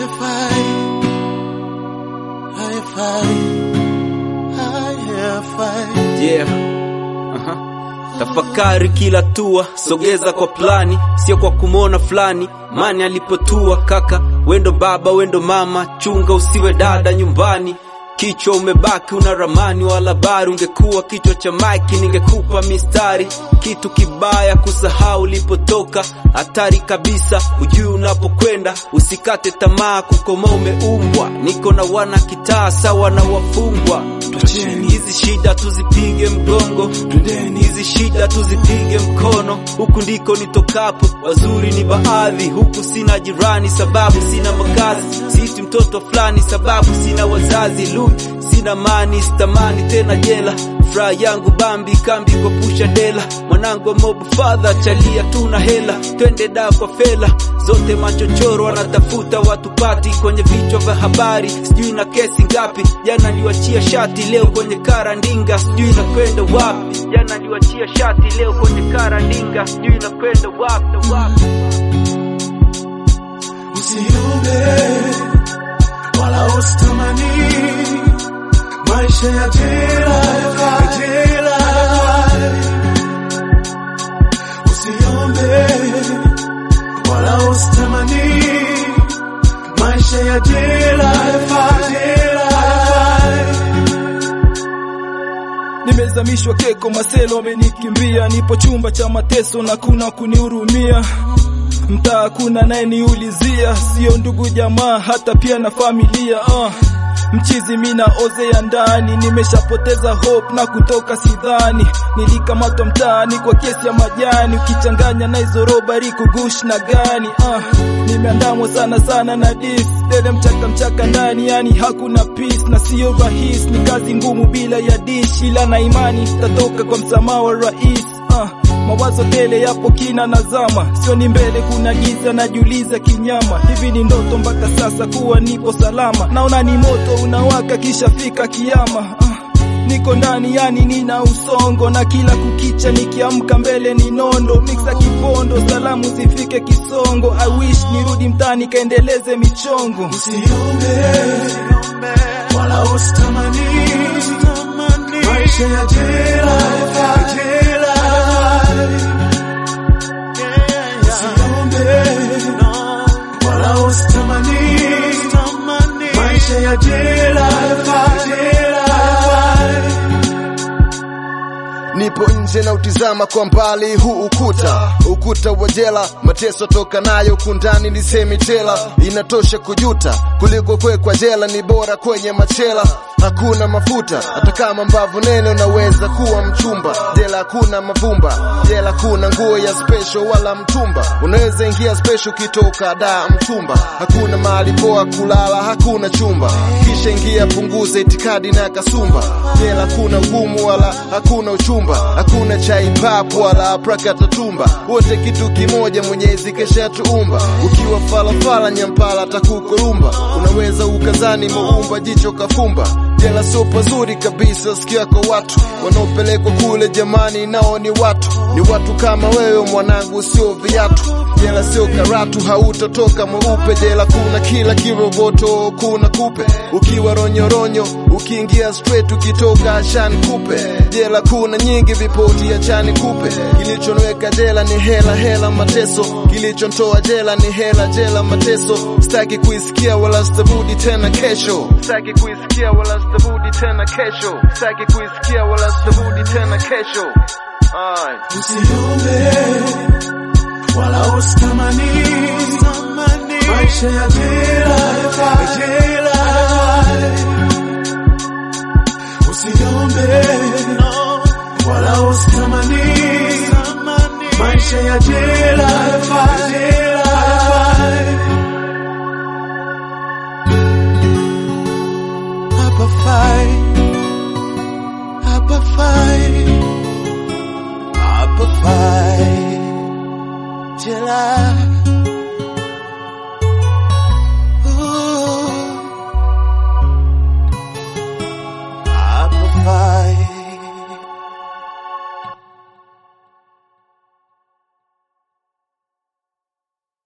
Hi-fi, hi-fi, hi-fi. Yeah. Aha. Tafakari kila tua, sogeza kwa plani, sio kwa kumwona fulani. Mani alipotua kaka, wendo baba, wendo mama, chunga usiwe dada nyumbani. Kichwa umebaki una ramani wala bari, ungekuwa kichwa cha maiki ningekupa mistari. Kitu kibaya kusahau ulipotoka, hatari kabisa, ujui unapokwenda. Usikate tamaa, kukoma umeumbwa. Niko na wana kitaa sawa na wafungwa. Twacheni. Hizi shida tuzipige mgongo, Twendeni. hizi shida tuzipige mkono. Huku ndiko nitokapo, wazuri ni baadhi. Huku sina jirani, sababu sina makazi. Siti mtoto fulani, sababu sina wazazi. Lui sina mani, sitamani tena jela. Furaha yangu bambi kambi kwa pusha dela. Mwanangu wa mob father, chalia tuna hela. Twende da kwa fela, zote machochoro wanatafuta watu pati kwenye vichwa vya habari. Sijui na kesi ngapi, jana niwachia shati, leo kwenye karandinga. Sijui nakwenda wapi, jana niwachia shati, leo kwenye karandinga. Sijui nakwenda wapi, wapi. Usiombe wala usitamani maisha ya jela, ya jela. Usiombe wala usitamani maisha ya jela, ya jela. Nimezamishwa keko, maselo wamenikimbia, nipo chumba cha mateso na kuna kunihurumia. Mtaa kuna naye niulizia, sio ndugu jamaa, hata pia na familia uh. Mchizi mina ozea ndani, nimeshapoteza hope na kutoka sidhani. Nilikamatwa mtaani kwa kesi ya majani, ukichanganya na hizo robari kugush na gani uh. Nimeandamwa sana sana na dis dede mchaka mchaka ndani, yani hakuna peace na sio rahisi, ni kazi ngumu bila ya dish, ila na imani tatoka kwa msamaha wa rais uh. Mawazo tele yapo kina nazama, sio ni mbele kuna giza, najiuliza kinyama, hivi ni ndoto mpaka sasa kuwa nipo salama? Naona ni moto unawaka kisha fika kiama ah. Niko ndani yani nina usongo na kila kukicha nikiamka mbele ni nondo mixa kipondo salamu zifike Kisongo I wish nirudi mtaani kaendeleze michongo Usiombe wala usitamani maisha ya jela, ya jela. Usiombe wala usitamani maisha ya jela, ya jela. Nipo nje na utizama kwa mbali huu ukuta, ukuta wa jela, mateso toka nayo kundani ni semi tela. Inatosha kujuta kuliko kwekwa jela, ni bora kwenye machela. Hakuna mafuta hata kama mbavu nene, unaweza kuwa mchumba. Jela hakuna mavumba, jela kuna nguo ya special wala mtumba. Unaweza ingia special ukitoka da mtumba. Hakuna mahali poa kulala, hakuna chumba. Kisha ingia punguza itikadi na kasumba. Jela kuna ugumu wala hakuna uchumba, hakuna chai papu wala prakatatumba. Wote kitu kimoja, Mwenyezi kesha tuumba. Ukiwa falafala nyampala takukurumba, unaweza ukazani muumba jicho kafumba. Jela sio pazuri kabisa, sikia kwa watu wanaopelekwa kule, jamani, nao ni watu, ni watu kama wewe mwanangu, sio viatu. Jela sio karatu, hautotoka mweupe. Jela kuna kila kiroboto, kuna kupe ukiwa ronyoronyo, ukiingia straight, ukitoka ashani kupe. Jela kuna nyingi, vipoti ya chani kupe. Kilichonweka jela ni hela, hela mateso. Kilichontoa jela ni hela, jela mateso. Sitaki kuisikia wala sitarudi tena kesho. Sitaki kuisikia wala sitarudi tena kesho. Sitaki kuisikia wala sitarudi tena kesho. Ay. Usiombe wala usitamani maisha ya